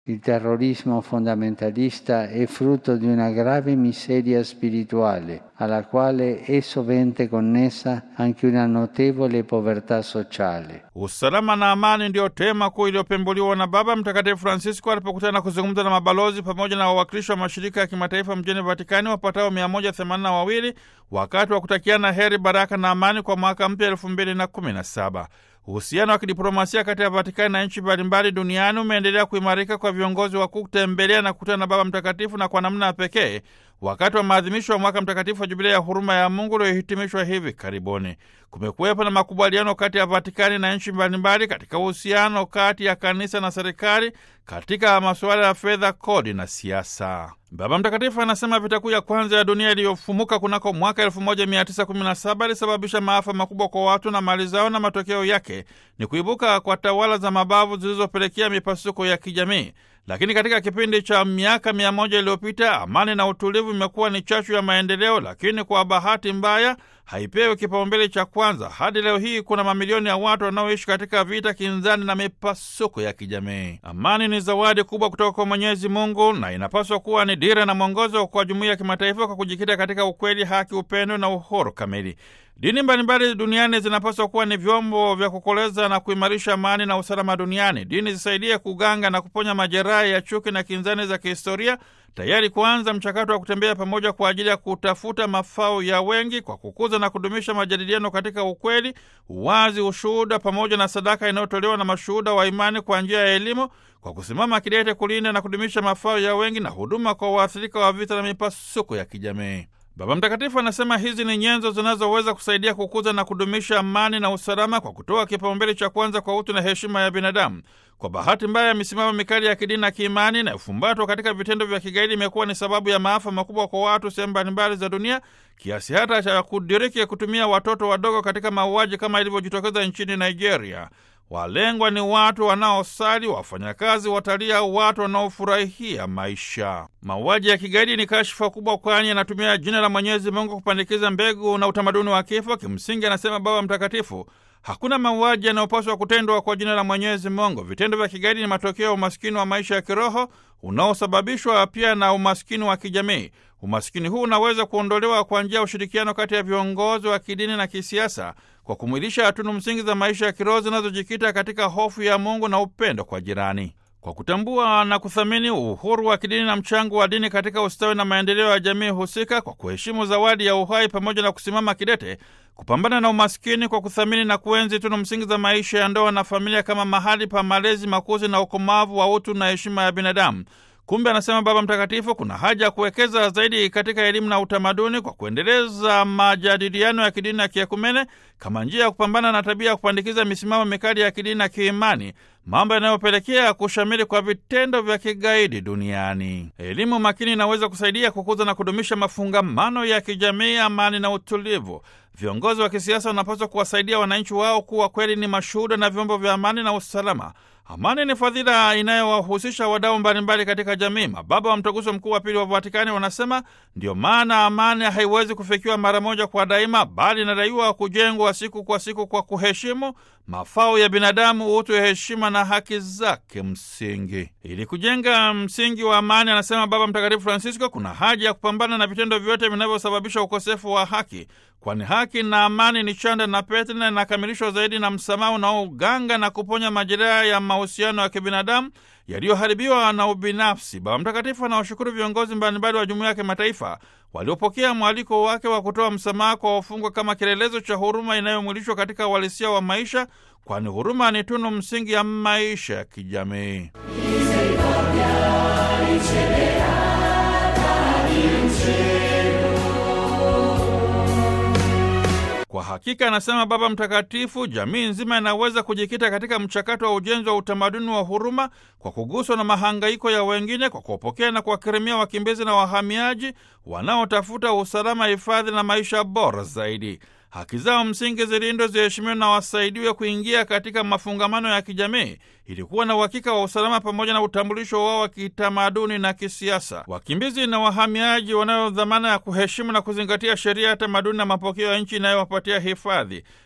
Il terrorismo fondamentalista è frutto di una grave miseria spirituale, alla quale è sovente connessa anche una notevole povertà sociale. Usalama na amani ndiyo tema kuu iliyopembuliwa na Baba Mtakatifu Francisco alipokutana na kuzungumza na mabalozi pamoja na wawakilishi wa mashirika ya kimataifa mjini Vatikani wapatao 182 wakati wa kutakiana heri, baraka na amani kwa mwaka mpya 2017. Uhusiano wa kidiplomasia kati ya Vatikani na nchi mbalimbali duniani umeendelea kuimarika kwa viongozi wakuu kutembelea na kukutana na Baba Mtakatifu na kwa namna ya pekee wakati wa maadhimisho ya mwaka mtakatifu wa Jubilia ya huruma ya Mungu uliohitimishwa hivi karibuni. Kumekuwepo na makubaliano kati ya Vatikani na nchi mbalimbali katika uhusiano kati ya kanisa na serikali katika masuala ya fedha, kodi na siasa. Baba Mtakatifu anasema vita kuu ya kwanza ya dunia iliyofumuka kunako mwaka 1917 ilisababisha maafa makubwa kwa watu na mali zao, na matokeo yake ni kuibuka kwa tawala za mabavu zilizopelekea mipasuko ya kijamii. Lakini katika kipindi cha miaka mia moja iliyopita amani na utulivu imekuwa ni chachu ya maendeleo, lakini kwa bahati mbaya haipewi kipaumbele cha kwanza. Hadi leo hii kuna mamilioni ya watu wanaoishi katika vita, kinzani na mipasuko ya kijamii. Amani ni zawadi kubwa kutoka kwa Mwenyezi Mungu na inapaswa kuwa ni dira na mwongozo kwa jumuiya ya kimataifa kwa kujikita katika ukweli, haki, upendo na uhuru kamili. Dini mbalimbali duniani zinapaswa kuwa ni vyombo vya kukoleza na kuimarisha amani na usalama duniani. Dini zisaidie kuganga na kuponya majeraha ya chuki na kinzani za kihistoria, tayari kuanza mchakato wa kutembea pamoja kwa ajili ya kutafuta mafao ya wengi kwa kukuza na kudumisha majadiliano katika ukweli, uwazi, ushuhuda pamoja na sadaka inayotolewa na mashuhuda wa imani kwa njia ya elimu, kwa kusimama kidete kulinda na kudumisha mafao ya wengi na huduma kwa waathirika wa vita na mipasuko ya kijamii. Baba Mtakatifu anasema hizi ni nyenzo zinazoweza kusaidia kukuza na kudumisha amani na usalama kwa kutoa kipaumbele cha kwanza kwa utu na heshima ya binadamu. Kwa bahati mbaya, misimamo mikali ya kidini na kiimani na ufumbatwa katika vitendo vya kigaidi imekuwa ni sababu ya maafa makubwa kwa watu sehemu mbalimbali za dunia, kiasi hata cha kudiriki kutumia watoto wadogo katika mauaji kama ilivyojitokeza nchini Nigeria. Walengwa ni watu wanaosali, wafanyakazi, watalii au watu wanaofurahia maisha. Mauaji ya kigaidi ni kashfa kubwa, kwani anatumia jina la Mwenyezi Mungu kupandikiza mbegu na utamaduni wa kifo. Kimsingi, anasema Baba Mtakatifu, hakuna mauaji yanayopaswa kutendwa kwa jina la Mwenyezi Mungu. Vitendo vya kigaidi ni matokeo ya umaskini wa maisha ya kiroho unaosababishwa pia na umaskini wa kijamii. Umaskini huu unaweza kuondolewa kwa njia ya ushirikiano kati ya viongozi wa kidini na kisiasa kwa kumwilisha tunu msingi za maisha ya kiroho zinazojikita katika hofu ya Mungu na upendo kwa jirani, kwa kutambua na kuthamini uhuru wa kidini na mchango wa dini katika ustawi na maendeleo ya jamii husika, kwa kuheshimu zawadi ya uhai pamoja na kusimama kidete kupambana na umaskini kwa kuthamini na kuenzi tunu msingi za maisha ya ndoa na familia kama mahali pa malezi, makuzi na ukomavu wa utu na heshima ya binadamu. Kumbe, anasema Baba Mtakatifu, kuna haja ya kuwekeza zaidi katika elimu na utamaduni kwa kuendeleza majadiliano ya kidini na kiekumene kama njia ya kupambana na tabia ya kupandikiza misimamo mikali ya kidini na kiimani, mambo yanayopelekea kushamiri kwa vitendo vya kigaidi duniani. Elimu makini inaweza kusaidia kukuza na kudumisha mafungamano ya kijamii, amani na utulivu. Viongozi wa kisiasa wanapaswa kuwasaidia wananchi wao kuwa kweli ni mashuhuda na vyombo vya amani na usalama. Amani ni fadhila inayowahusisha wadau mbalimbali katika jamii. Mababa wa Mtaguso Mkuu wa Pili wa Vatikani wanasema ndiyo maana amani haiwezi kufikiwa mara moja kwa daima, bali inadaiwa kujengwa siku kwa siku kwa kuheshimu mafao ya binadamu, utu, heshima na haki zake msingi. Ili kujenga msingi wa amani, anasema Baba Mtakatifu Francisco, kuna haja ya kupambana na vitendo vyote vinavyosababisha ukosefu wa haki, kwani haki na amani ni chanda na pete na inakamilishwa zaidi na msamaha unaoganga na kuponya majeraha ya mahusiano ya kibinadamu yaliyoharibiwa na ubinafsi. Baba Mtakatifu anawashukuru viongozi mbalimbali wa jumuiya ya kimataifa waliopokea mwaliko wake wa kutoa msamaha kwa wafungwa kama kielelezo cha huruma inayomwilishwa katika uhalisia wa maisha, kwani huruma ni tunu msingi ya maisha ya kijamii. Kwa hakika, anasema Baba Mtakatifu, jamii nzima inaweza kujikita katika mchakato wa ujenzi wa utamaduni wa huruma kwa kuguswa na mahangaiko ya wengine, kwa kuwapokea na kuwakirimia wakimbizi na wahamiaji wanaotafuta usalama, hifadhi na maisha bora zaidi. Haki zao msingi zilindwe, ziheshimiwe na wasaidiwe kuingia katika mafungamano ya kijamii ili kuwa na uhakika wa usalama pamoja na utambulisho wao wa kitamaduni na kisiasa. Wakimbizi na wahamiaji wanayo dhamana ya kuheshimu na kuzingatia sheria ya tamaduni na mapokeo ya nchi inayowapatia hifadhi.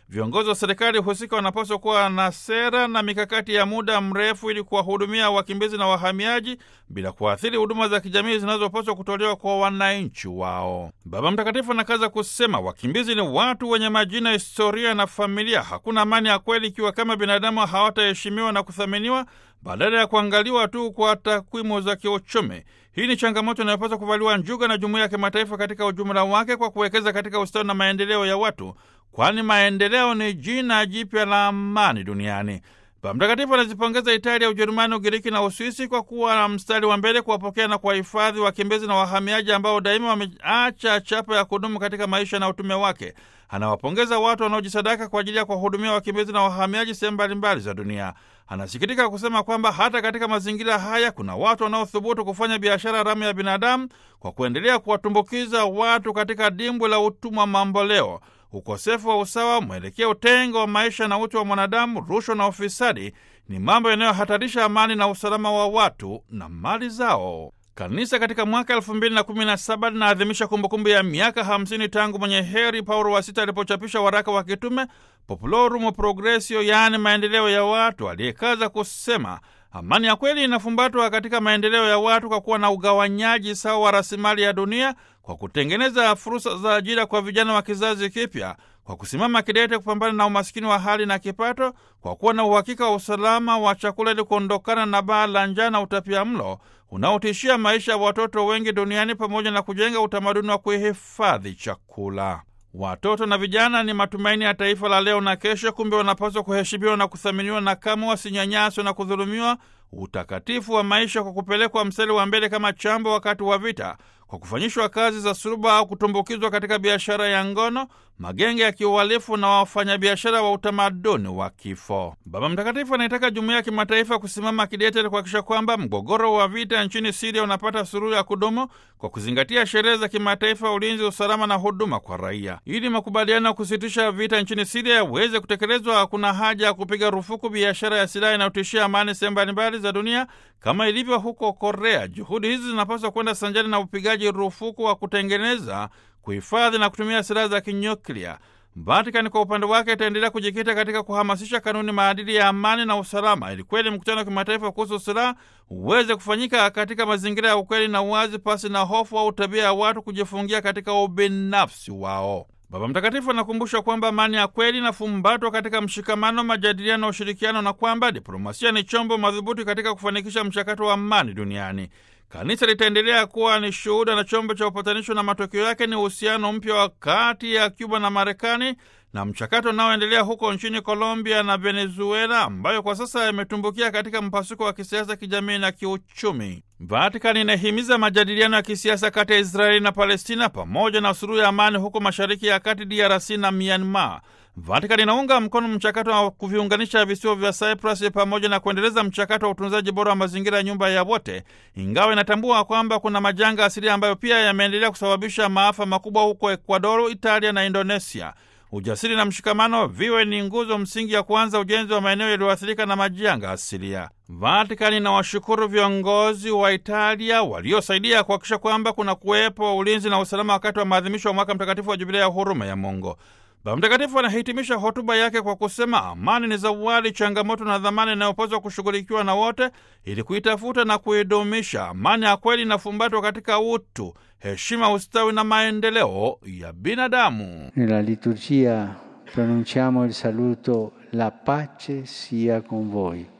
Viongozi wa serikali husika wanapaswa kuwa na sera na mikakati ya muda mrefu ili kuwahudumia wakimbizi na wahamiaji bila kuathiri huduma za kijamii zinazopaswa kutolewa kwa wananchi wao. Baba Mtakatifu anakaza kusema, wakimbizi ni watu wenye majina, historia na familia. Hakuna amani ya kweli ikiwa kama binadamu hawataheshimiwa na kuthaminiwa badala ya kuangaliwa tu kwa takwimu za kiuchumi. Hii ni changamoto inayopaswa kuvaliwa njuga na jumuiya ya kimataifa katika ujumla wake kwa kuwekeza katika ustawi na maendeleo ya watu, kwani maendeleo ni jina jipya la amani duniani. Baba Mtakatifu anazipongeza Italia, Ujerumani, Ugiriki na Uswisi kwa kuwa na mstari wa mbele kuwapokea na kuwahifadhi wakimbizi na wahamiaji ambao daima wameacha chapa ya kudumu katika maisha na utume wake. Anawapongeza watu wanaojisadaka kwa ajili ya kuwahudumia wakimbizi na wahamiaji sehemu mbalimbali za dunia. Anasikitika kusema kwamba hata katika mazingira haya kuna watu wanaothubutu kufanya biashara haramu ya binadamu kwa kuendelea kuwatumbukiza watu katika dimbwi la utumwa mamboleo. Ukosefu wa usawa, mwelekeo utengo wa maisha na utu wa mwanadamu, rushwa na ufisadi ni mambo yanayohatarisha amani na usalama wa watu na mali zao. Kanisa katika mwaka elfu mbili na kumi na saba linaadhimisha kumbukumbu ya miaka hamsini tangu mwenye heri Paulo wa Sita alipochapisha waraka wa kitume Populorum Progressio, yaani maendeleo ya watu, aliyekaza kusema amani ya kweli inafumbatwa katika maendeleo ya watu kwa kuwa na ugawanyaji sawa wa rasilimali ya dunia, kwa kutengeneza fursa za ajira kwa vijana wa kizazi kipya, kwa kusimama kidete kupambana na umasikini wa hali na kipato, kwa kuwa na uhakika wa usalama wa chakula ili kuondokana na baa la njaa na utapia mlo unaotishia maisha ya watoto wengi duniani, pamoja na kujenga utamaduni wa kuhifadhi chakula. Watoto na vijana ni matumaini ya taifa la leo na kesho. Kumbe wanapaswa kuheshimiwa na kuthaminiwa, na kama wasinyanyaswe na kudhulumiwa utakatifu wa maisha kwa kupelekwa mstari wa mbele kama chambo wakati wa vita, kwa kufanyishwa kazi za suruba au kutumbukizwa katika biashara ya ngono, magenge ya kiuhalifu na wafanyabiashara wa utamaduni wa kifo. Baba Mtakatifu anaitaka jumuiya ya kimataifa kusimama kidete kuhakikisha kwamba mgogoro wa vita nchini Siria unapata suluhu ya kudumu kwa kuzingatia sheria za kimataifa, ulinzi, usalama na huduma kwa raia. Ili makubaliano ya kusitisha vita nchini Siria yaweze kutekelezwa, kuna haja ya kupiga rufuku biashara ya silaha inayotishia amani sehemu mbalimbali za dunia kama ilivyo huko Korea. Juhudi hizi zinapaswa kwenda sanjari na upigaji rufuku wa kutengeneza kuhifadhi na kutumia silaha za kinyuklia. Vatikani kwa upande wake itaendelea kujikita katika kuhamasisha kanuni, maadili ya amani na usalama, ili kweli mkutano wa kimataifa kuhusu silaha uweze kufanyika katika mazingira ya ukweli na uwazi, pasi na hofu au tabia ya watu kujifungia katika ubinafsi wao. Baba Mtakatifu anakumbusha kwamba amani ya kweli inafumbatwa katika mshikamano, majadiliano na ushirikiano, na kwamba diplomasia ni chombo madhubuti katika kufanikisha mchakato wa amani duniani. Kanisa litaendelea kuwa ni shuhuda na chombo cha upatanisho, na matokeo yake ni uhusiano mpya wa kati ya Cuba na Marekani na mchakato unaoendelea huko nchini Colombia na Venezuela, ambayo kwa sasa yametumbukia katika mpasuko wa kisiasa, kijamii na kiuchumi. Vatikani inahimiza majadiliano ya kisiasa kati ya Israeli na Palestina pamoja na suluhu ya amani huko Mashariki ya Kati, DRC na Myanmar. Vatikani inaunga mkono mchakato wa kuviunganisha visiwa vya Cyprus pamoja na kuendeleza mchakato wa utunzaji bora wa mazingira ya nyumba ya wote, ingawa inatambua kwamba kuna majanga asilia ambayo pia yameendelea kusababisha maafa makubwa huko Ecuador, Italia na Indonesia. Ujasiri na mshikamano viwe ni nguzo msingi ya kuanza ujenzi wa maeneo yaliyoathirika na majanga asilia. Vatikani na washukuru viongozi wa Italia waliosaidia kuhakikisha kwamba kuna kuwepo ulinzi na usalama wakati wa maadhimisho wa mwaka mtakatifu wa Jubilia ya huruma ya Mungu. Baba Mtakatifu anahitimisha hotuba yake kwa kusema amani ni zawadi, changamoto na dhamana inayopaswa kushughulikiwa na wote ili kuitafuta na kuidumisha. Amani ya kweli inafumbatwa katika utu, heshima, ustawi na maendeleo ya binadamu. Nella liturgia pronunciamo il saluto la pace sia con voi.